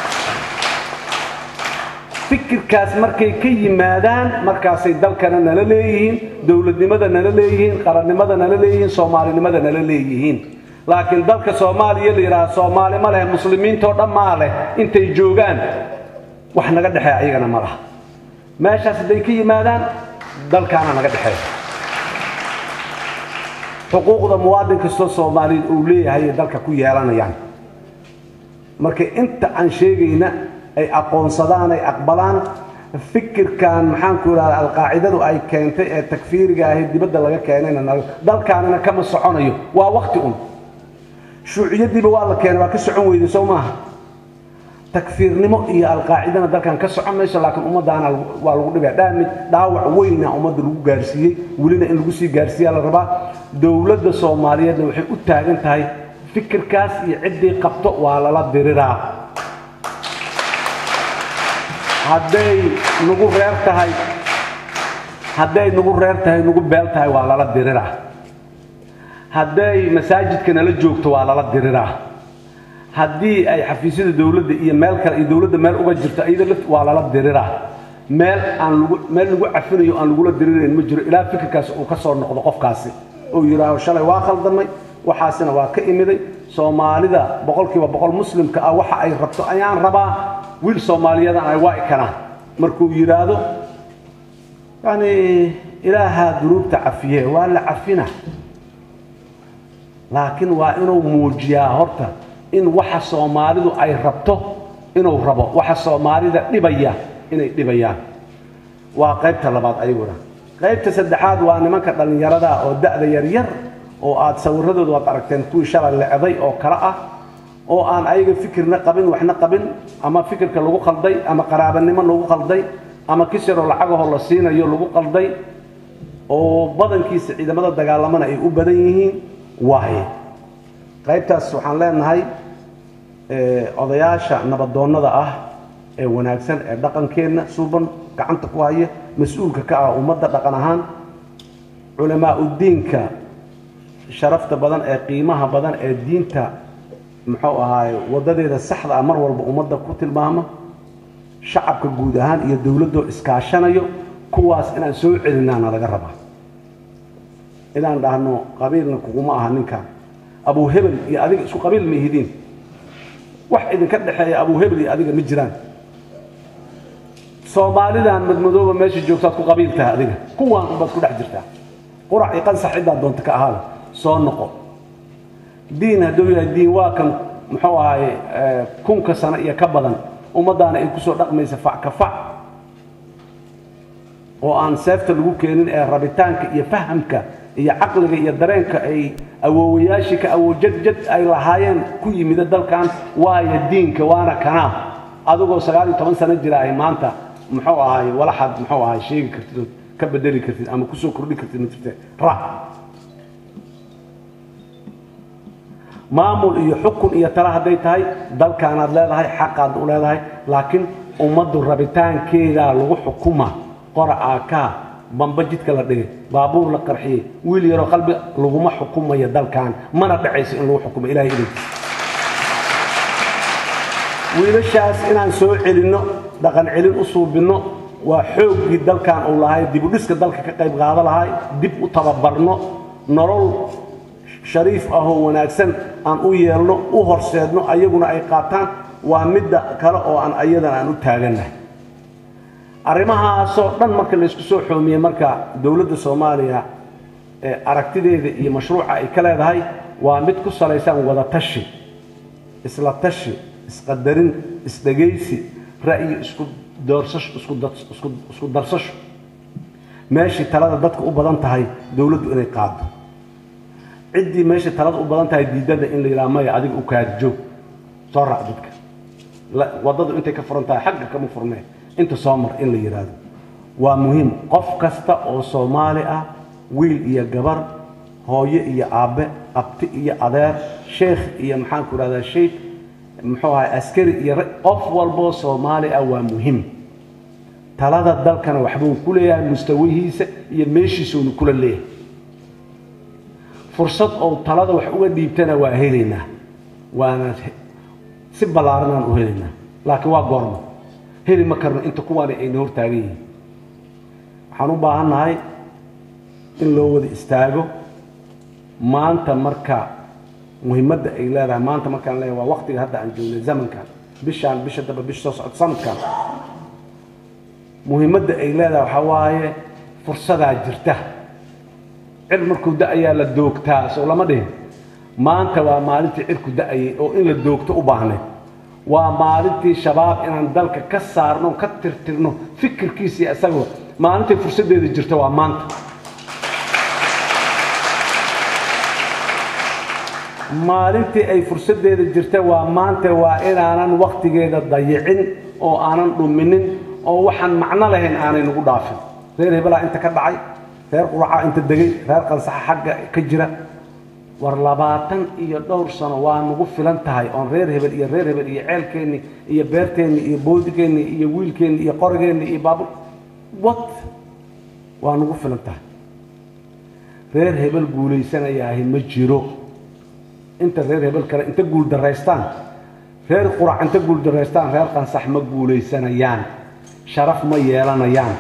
fikirkaas markay ka yimaadaan markaasay dalkana nala leeyihiin dowladnimada nala leeyihiin qarannimada nala leeyihiin soomaalinimada nala leeyihiin laakiin dalka soomaaliya la yidhaha soomaali ma leh muslimiintoo dhan maa leh intay joogaan wax naga dhexeeya ayagana ma laha meeshaas hadday ka yimaadaan dalkaana naga dhexeeya xuquuqda muwaadin kastoo soomaaliyeed uu leeyahay ay dalka ku yeelanayaan marka inta aan sheegayna ay aqoonsadaan ay aqbalaan fikirkan maxaanku idhahda alqaacidadu ay keentay ee takfiiriga ahi dibadda laga keenayna nal- dalkaanina kama soconayo waa wakti un shuuciyadiiba waa la keenay waa ka socon weyday soo maaha takfiirnimo iyo alqaacidana dalkan ka socon mayso laakiin ummadaana lagu- waa lagu dhibaya dhaamid dhaawac weyna ummadda lagu gaarsiiyey welina in lagu sii gaarsiiyaa la rabaa dowladda soomaaliyeedna waxay u taagan tahay fikirkaas iyo ciddii qabto waa lala diriraa hadday nagu reer tahay hadday nagu reer tahay nagu beel tahay waa lala diriraa hadday masaajidka nala joogto waa lala diriraa haddii ay xafiisyada dowladda iyo meel kale iyo dowladda meel uga jirto iyada laft waa lala diriraa meel aan lagu meel lagu cafinayo aan lagula dirirayn ma jiro ilaa fikirkaas uu ka soo noqdo qofkaasi uu yidhaaho shalay waa khaldamay waxaasina waa ka imiday soomaalida boqolkiiba boqol muslimka ah waxa ay rabto ayaan rabaa wiil soomaaliyadan ay waa ikanaan markuu yidhaahdo yani ilaahaa dunuubta cafiye waa la cafina laakiin waa inuu muujiyaa horta in waxa soomaalidu ay rabto inuu rabo waxa soomaalida dhibaya inay dhibayaan waa qaybta labaad ayaguna qaybta saddexaad waa nimanka dhallinyarada oo da'da yaryar oo aad sawiradooda waad aragteen kuwii shalay lecday oo kale ah oo aan ayaga fikirna qabin waxna qabin ama fikirka lagu qalday ama qaraabanimo lagu qalday ama kisiroo lacagahoo la siinayo lagu qalday oo badankiisa ciidamada dagaalamana ay u badan yihiin waaye qaybtaas waxaan leenahay eh, odayaasha nabadoonnada ah ee wanaagsan ee dhaqankeenna suuban gacanta ku haya mas-uulka ka ah ummadda dhaqan ahaan culamaa udiinka sharafta badan ee qiimaha badan ee diinta muxuu ahaaye wadadeeda saxda ah mar walba ummadda ku tilmaama shacabka guud ahaan iyo dowladdoo iskaashanayo kuwaas inaan soo celinaana laga rabaa inaan dhahno qabiilna kuguma aha ninkan abu hebel iyo adiga isku qabiil ma ihidiin wax idinka dhexeeya abu hebel iyo adiga ma jiraan soomaalidan madmadooba meesha joogtaad ku qabiil tahay adiga kuwaan unbaad ku dhex jirtaa qurac iyo qansax ciddaad doonta ka ahaada soo noqo diin hadduu yahay diin waa kan muxuu ahaye eh, kunka sano iyo ka badan ummaddaana ay kusoo dhaqmaysa fac ka fac oo aan seefta lagu keenin ee rabitaanka iyo fahamka iyo caqliga iyo dareenka ay awoowayaashii ka awoojadjad ay lahaayeen ku yimida dalkan waayo diinka waana kanaa adigoo sagaal iyo toban sano jira ay maanta muxuu ahaay walaxaad muxuu ahaay sheegi kartid oo ka bedeli kartid ama kusoo kordhi kartid ma jirte ra maamul iyo xukun iyo tala hadday tahay dalkaanaad leedahay xaqaad u leedahay laakiin ummaddu rabitaankeedaa lagu xukuma qora aakaa bamba jidka la dhigay baabuur la qarxiyey wiil yaroo qalbi laguma xukumayo dalkan mana dhacayso in lagu xukumo ilahay idankiisa wiilashaas inaan soo celinno dhaqan celin u suubinno waa xooggii dalkan uu lahay dib u dhiska dalka ka qayb qaado lahay dib u tababarno nolol shariif ahoo wanaagsan aan u yeelno u horseedno ayaguna ay qaataan waa midda kale oo aan ayadan aan u taagannahay arrimahaasoo dhan marka laysku soo xoomiyey marka dowladda soomaaliya ee aragtideeda iyo mashruuca ay ka leedahay waa mid ku salaysan wada tashi isla tashi isqadarin isdhegaysi ra'yi isku doorsasho isku dad- isku- isku darsasho meeshii talada dadka u badan tahay dowladdu inay qaado ciddii meesha talada u badan tahay diidada in la yidhaha maya adiga u kaadi joog soo raac dadka La- waddadu intay ka furan tahay xagga kama furnee inta soo mar in la yidhaahdo waa muhiim qof kasta oo soomaali ah wiil iyo gabar hooyo iyo aabbe abti iyo adeer sheekh iyo maxaan ku idhahdaa sheikh muxuu ahay askari iyo ra- qof walboo soomaali ah waa muhiim talada dalkana waxbuu ku leeyahay mustawihiisa iyo meeshiisuunu kula leeyahay fursad oo talada wax uga dhiibtana waa helaynaa waana si ballaaranaan u helaynaa laakiin waa goorma heli ma karno inta kuwaani ayna hortaagan yihiin waxaan u baahannahay in loo wada istaago maanta marka muhiimadda ay leedahay maanta markaan leeyahay waa waqtiga hadda aan joognay zamankan bishaan bisha daba bisha soo socod sanadkan muhiimadda ay leedahay waxaa waaye fursadaa jirta cir markuu da-ayaa la doogtaa soo lama dhihin maanta waa maalintii cirku da-ayay oo in la doogto u baahneed waa maalintii shabaab inaan dalka ka saarno ka tirtirno fikirkiisii isagoo maalintay fursaddeeda jirta waa maanta maalintii ay fursaddeeda jirta waa maanta waa inaanan waktigeeda dayicin oo aanan dhuminin oo waxaan macno lahayn aanay nagu dhaafin reer hebelaa inta ka dhacay reer quracaa inta degay reer qansaxa xagga ka jira war labaatan iyo dhowr sano waa nagu filan tahay oon reer hebel iyo reer hebel iyo ceelkeenni iyo beerteenni iyo boodigeeni iyo wiilkeenni iyo qorigeenni iyo baabur wat waa nagu filan tahay reer hebel guulaysanayaahi ma jiro inta reer hebel kale inta guuldaraystaan reer qurac inta guuldaraystaan reer qansax ma guulaysanayaan sharaf ma yeelanayaan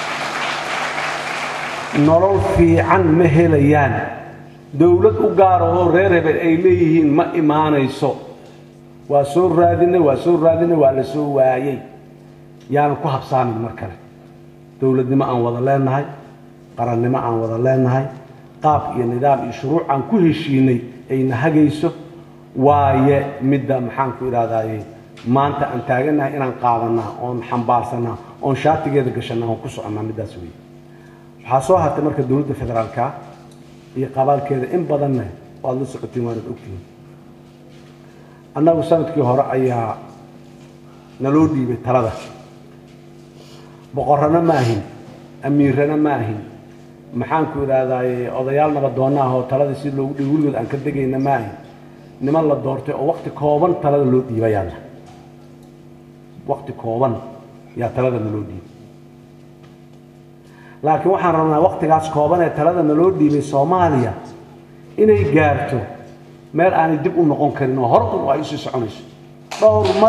nolol fiican ma helayaan dowlad u gaara oo reer hebel ay leeyihiin ma imaanayso waa soo raadinay waa soo raadinay waa la soo waayey yaanan ku habsaamin mar kale dowladnimo aan wada leenahay qarannimo aan wada leenahay qaab iyo nidaam iyo shuruuc aan ku heshiinay ayna hagayso waaye midda maxaan ku idhahdaaye maanta aan taagannahay inaan qaadanaa oon xambaarsanaa oon shaatigeeda gashanaa oon ku soconnaa middaas weeye waxaa soo hartay marka dowladda federaalka iyo qabaalkeeda in badanna waad la socotiin waanad ogtihiin annagu sanadkii hore ayaa naloo dhiibay talada boqorrana ma ahin amiirana ma ahin maxaan ku idhahdaaye odayaal nabadoonna ah oo taladii si loogu dhiibo weligood aan ka degayna ma ahin niman la doortay oo wakti kooban talada loo dhiibayaana wakti kooban yaa talada naloo dhiibay laakiin waxaan rabnaa waktigaas kooban ee talada naloo dhiibay soomaaliya inay gaarto meel aanay dib u noqon karin oo hore un ay usii soconayso dhowr mar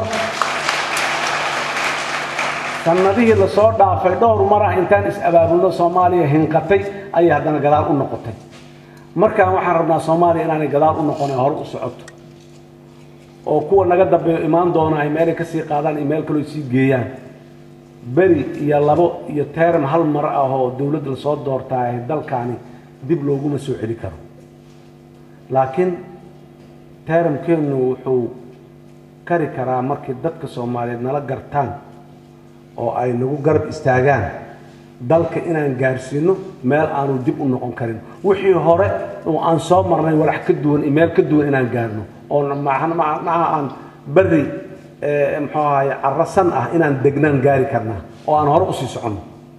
sanadihii lasoo dhaafay dhowr mar ah intaan is-abaabulno soomaaliya hinqatay ayay haddana gadaal u noqotay markaan waxaan rabnaa soomaaliya inaanay gadaal u noqon ee hore u socoto oo kuwa naga dambeeyo imaan doona ay meelay kasii qaadaan iyo meel kaloo sii geeyaan beri iyo labo iyo teeram hal mar ah oo dowladda lasoo doortaa ee dalkaani dib looguma soo celi karo laakiin teeramkeennu wuxuu kari karaa markii dadka soomaaliyeed nala gartaan oo ay nagu garab istaagaan dalka inaan gaarsiino meel aanu dib u noqon karin wixii hore oo aan soo marnay walax ka duwan iyo meel ka duwan inaan gaarno oo macnaha aan beri muxuu ahaye carasan ah inaan degnaan gaari karnaa oo aan hore usii soconno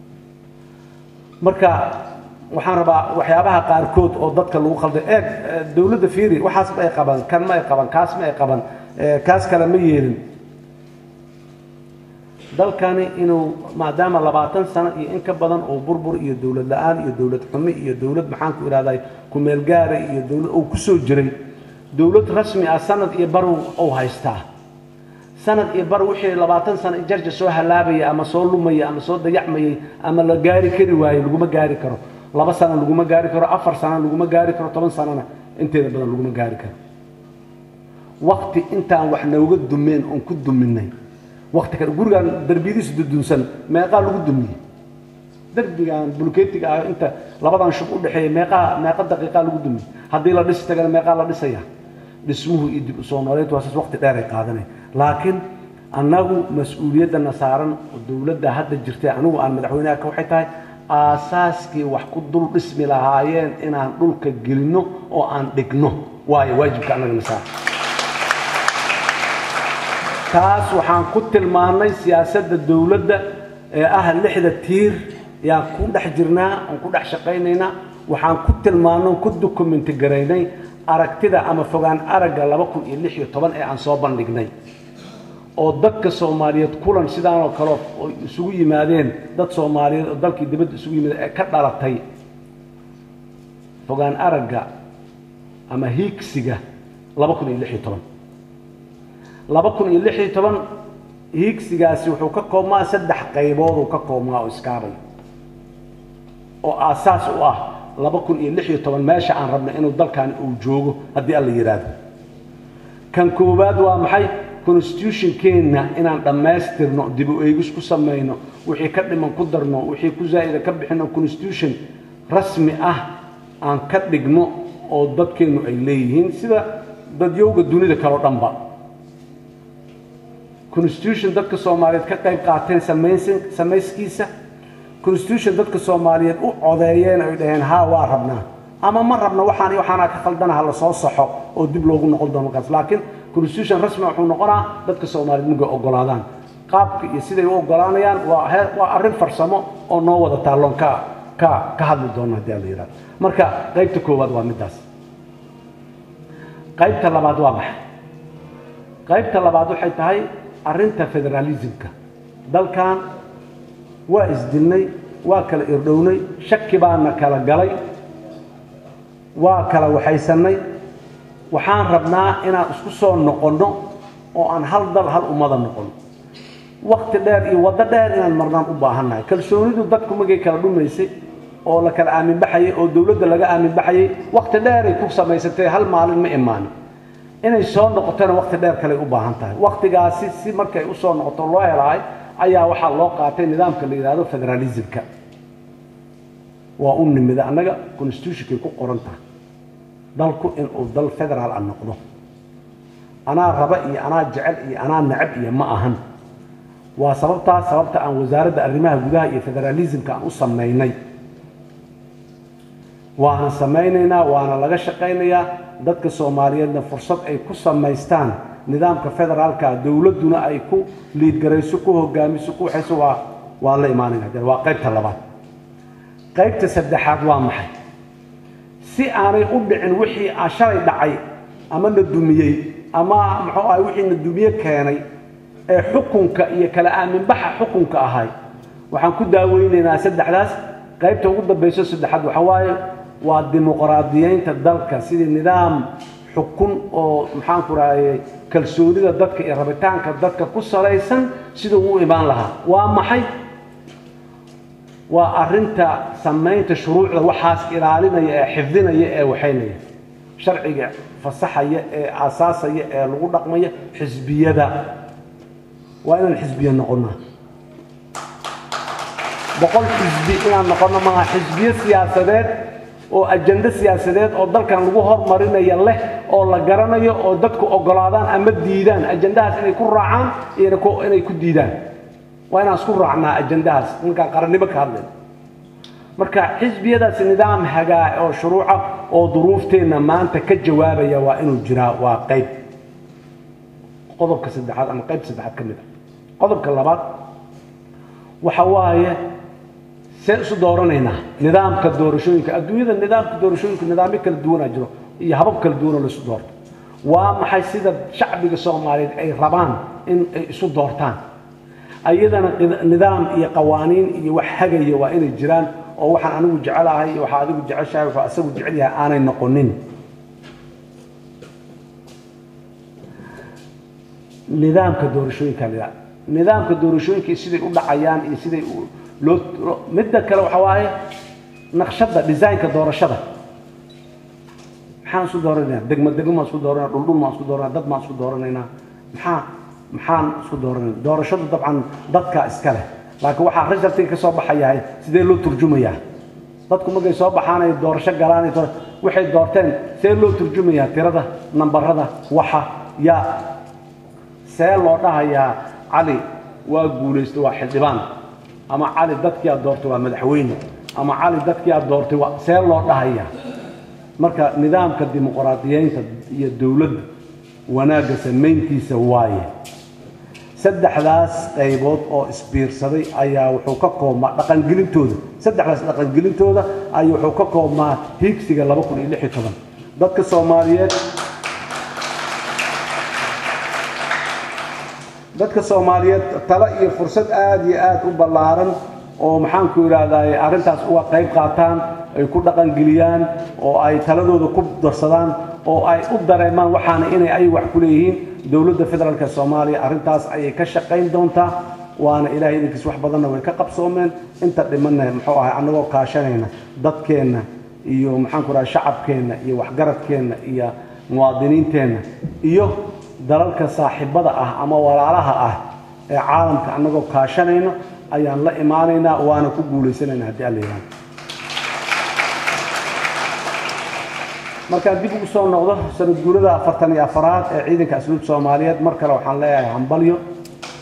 marka waxaan rabaa waxyaabaha qaarkood oo dadka lagu khalday eeg dowladda fiiri waxaas ma ay qaban kan ma ay qaban kaas ma ay qaban kaas kale ma yeelin dalkani inuu maadaama labaatan sano iyo in ka badan oo burbur iyo dowlad la-aan iyo dowlad xumi iyo dowlad maxaan ku idhahday kumeel gaara iyo dowlad uu ku soo jiray dowlad rasmi ah sanad iyo bar uu haystaa sanad iyo bar wixii labaatan sano jarja soo halaabaya ama soo lumaya ama soo dayacmayay ama la gaari kari waayo laguma gaari karo laba sano laguma gaari karo afar sano laguma gaari karo toban sanona inteeda badan laguma gaari karo wakti intaan wax nooga dumeen oon ku duminay wakti kale gurigaan darbiyadiisu dudunsan meeqaa lagu dumiyey derbigan bulkeetiga ah inta labadan shub u dhexeeya meeqaa meeqa daqiiqaa lagu dumiyey haddii la dhisi tagana meeqaa la dhisaya dhismuhu iyo dib usoo nooleyntu waa saas wakti dheer ay qaadanay laakiin annagu mas-uuliyaddana saaran dowladda hadda jirtay anigu aan madaxweynaha ka waxay tahay aasaaskii wax ku dul dhismi lahaayeen inaan dhulka gelinno oo aan dhigno waayo waajibka annagana saaran taas waxaan ku tilmaannay siyaasadda dowladda ee ah lixda tiir yaan ku dhex jirnaa oon ku dhex shaqaynaynaa waxaan ku tilmaannay oon ku dokumenti garaynay aragtida ama fogaan aragga laba kun iyo lix iyo toban ee aan soo bandhignay oo dadka soomaaliyeed kulan sidaanoo kale oo isugu yimaadeen dad soomaaliyeed oo dalkii dibadda isugu yimaadeen ee ka dhalatay fogaan aragga ama hiigsiga laba kun iyo lix iyo toban laba kun iyo lix iyo toban hiigsigaasi wuxuu ka koobmaa saddex qaybood uu ka koobmaa oo iskaabay oo aasaas u ah laba kun iyo lix iyo toban meesha aan rabnay inuu dalkani uu joogo haddii alla yidhaahdo kan koowaad waa maxay constitutionkeenna inaan dhammaystirno dib u eegis ku samayno wixii ka dhiman ku darno wixii ku zaa'ida ka bixino constitution rasmi ah aan ka dhigno oo dadkeennu ay leeyihiin sida dadyowga dunida kaleo dhanba constitution dadka soomaaliyeed ka qayb qaateen samaysan samayskiisa constitution dadka soomaaliyeed u codeeyeen ay dhaheen haa waa rabnaa ama ma rabna waxaan iyo waxaana ka khaldana ha la soo saxo oo dib loogu noqon doono markaas laakiin constitution rasmi wuxuu noqonaa dadka soomaaliyeed markay ogolaadaan qaabka iyo siday u ogolaanayaan waa he- waa arrin farsamo oo noo wada taalloon ka ka ka hadli doono haddii aan la yidhahdo marka qaybta koowaad waa middaas qaybta labaad waa maxay qaybta labaad waxay tahay arrinta federalismka dalkan waa isdilnay waa kala irdhownay shaki baana kala galay waa kala waxaysannay waxaan rabnaa inaan isku soo noqonno oo aan hal dal hal ummada noqonno wakti dheer iyo waddo dheer inaan marnaan u baahannahay kalsoonidu dadku magay kala dhumaysay oo la kala aamin baxayay oo dowladda laga aamin baxayay wakti dheeray ku samaysatay hal maalin ma imaanin inay soo noqotona wakti dheer kaley u baahan tahay waktigaasi si markay u soo noqoto loo helahay ayaa waxaa loo qaatay nidaamka la yidhaahdo federalismka waa u nimida annaga constitutionkay ku qoran tahay dalku inuu dal federaal a noqdo anaa raba iyo anaa jecel iyo anaa necab iyo ma ahan waa sababtaas sababta aan wasaaradda arrimaha gudaha iyo federalismka aan u samaynay waana samaynaynaa waana laga shaqaynayaa dadka soomaaliyeedna fursad ay ku samaystaan nidaamka federaalka dowladduna ay ku liidgarayso ku hogaamiso ku waxayso waa waan la imaanayna hadee waa qaybta labaad qaybta saddexaad waa maxay si aanay u dhicin wixii aan shalay dhacay ama na dumiyey ama muxuu ahay wixii na dumiye keenay ee xukunka iyo kala aaminbaxa xukunka ahay waxaan ku daaweynaynaa saddexdaas qaybta ugu dambayso saddexaad waxa waaye waa dimuqraadiyeynta dalka sidii nidaam xukun oo maxaanku rahayay kalsoonida dadka iyo rabitaanka dadka ku salaysan siduu u imaan lahaa waa maxay waa arrinta samaynta shuruucda waxaas ilaalinaya ee xifdinaya ee waxaynaya sharciga fasaxaya ee aasaasaya ee lagu dhaqmaya xisbiyada waa inaan xisbiya noqonnaa boqol xisbi inaan noqonno maaha xisbiyo siyaasadeed oo ajando siyaasadeed oo dalkan lagu hormarinaya leh oo la garanayo oo dadku ogolaadaan ama diidaan ajandahaas inay ku raacaan iyo inay ku diidaan waa inaan isku raacnaa ajandahaas markaan qarannimo ka hadlayno marka xisbiyadaasi nidaam hagaa oo shuruuca oo duruufteenna maanta ka jawaabaya waa inuu jiraa waa qayb qodobka saddexaad ama qaybta saddexaad ka mid a qodobka labaad waxa waaye see isu dooranaynaa nidaamka doorashooyinka adduunyada nidaamka doorashooyinka nidaamyo kala duwanaa jiro iyo habab kala duwanoo la isu doorto waa maxay sida shacbiga soomaaliyeed ay rabaan in ay isu doortaan ayadana nidaam iyo qawaaniin iyo wax hagaya waa inay jiraan oo waxaan anigu jecelahay iyo waxaa adigu jeceshahay waxaa asagu jecel yahay aanay noqonin nidaamka doorashooyinka la nidaamka doorashooyinka siday u dhacayaan iyo siday loo midda kale waxa waaye naqshadda designka doorashada maxaan isku dooranaynaa degmo degmo maan isku dooranaa dhuldhul maan isku dooranaa dad maan isku dooranaynaa maxaa maxaan isku dooranayna doorashadu dabcan dadka iska leh laakiin waxaa resultiga ka soo baxayahay sidee loo turjumayaa dadku markay soo baxaanay doorasho galaan waxay doorteen see loo turjumayaa tirada nambarada waxa yaa see loo dhahayaa cali waa guulaysta waa xildhibaan ama cali dadkii aad doortay waa madaxweyne ama cali dadkii aad doortay waa see loo dhahayaa marka nidaamka dimuqraadiyeynta iyo dowladda wanaagga samayntiisa waaye saddexdaas qaybood oo isbiirsaday ayaa wuxuu ka koobmaa dhaqangelintooda saddexdaas dhaqangelintooda ayuu wuxuu ka koobmaa hiigsiga laba kun iyo lix iyo toban dadka soomaaliyeed dadka soomaaliyeed talo iyo fursad aada iyo aada u ballaaran oo maxaanku idhaahdaay arrintaas uga qayb qaataan ay ku dhaqangeliyaan oo ay taladooda ku darsadaan oo ay u dareemaan waxaana inay ay wax ku leeyihiin dowladda federaalka soomaaliya arrintaas ayay ka shaqayn doontaa waana ilaahay idinkiis wax badanna way ka qabsoomeen inta dhimanna muxuu ahay annagoo kaashanayna dadkeenna iyo maxaanku idhaha shacabkeenna iyo waxgaradkeenna iyo muwaadiniinteenna iyo dalalka saaxiibada ah ama walaalaha ah ee caalamka annagoo kaashanayno ayaan la imaanaynaa waana ku guulaysanayna haddii alla yihahdo markaan dib ugu soo noqdo sanad guurada afartan iyo afaraad ee ciidanka asluub soomaaliyeed mar kale waxaan leeyahay hambalyo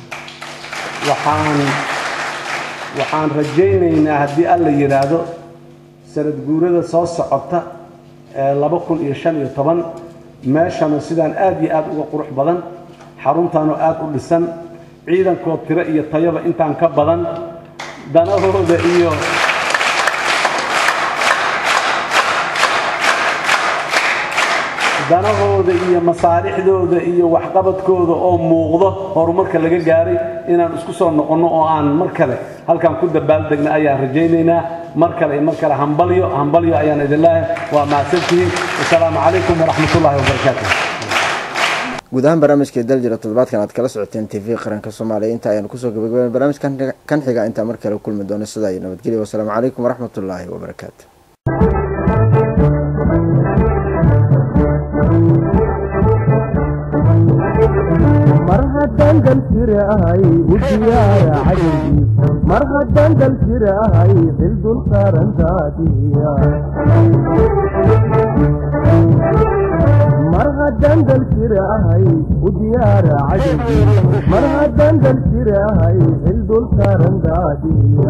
waxaan waxaan rajaynaynaa haddii alla yidhaahdo sanad guurada soo socota ee laba kun iyo shan iyo toban meeshana sidaan aad iyo aad uga qurux badan xaruntaanoo aad u dhisan ciidankoo tiro iyo tayaba intaan ka badan danahooda iyo danahooda iyo masaalixdooda iyo waxqabadkooda oo muuqdo horumarka laga gaaray inaan isku soo noqonno oo aan mar kale halkan ku dabaaldegna ayaan rajaynaynaa mar kale iyo mar kale hambalyo hambalyo ayaan idin leeyahay waa mahadsantihiin wasalaamu calaykum waraxmatullaahi wabarakaatu guud ahaan barnaamijkai daljira toddobaadkan aad kala socoteen t v qaranka soomaaliya inta ayaan kusoo gabagaben barnaamijkan kan xiga intaa mar kale kulmi doono sidaa iyo nabadgelya wasalaamu calaykum waraxmatullaahi wabarakaatu mar haddaan dal jirahay u diyaara cadowgii mar haddaan dal jirahay xil dul saaran daadiya mar haddaan dal jirahay u diyaara cadowgii mar haddaan dal jirahay xil dul saaran daadiya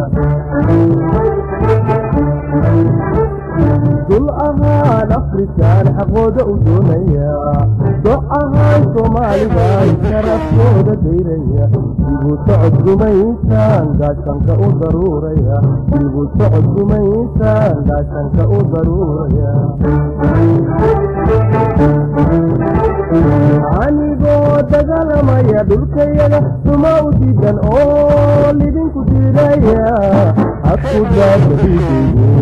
dul ahaan afrikaan xaqooda u doonaya doc ahaan soomaalidan sharafkooda dayraya dibu socod gumaysaan gaashanka u daruuraya dibu socod gumaysaan gaashanka u daruuraya anigoo dagaalamaya dhulkayaga suma u diidan oo lidinku diidaya hadku daadaiideyo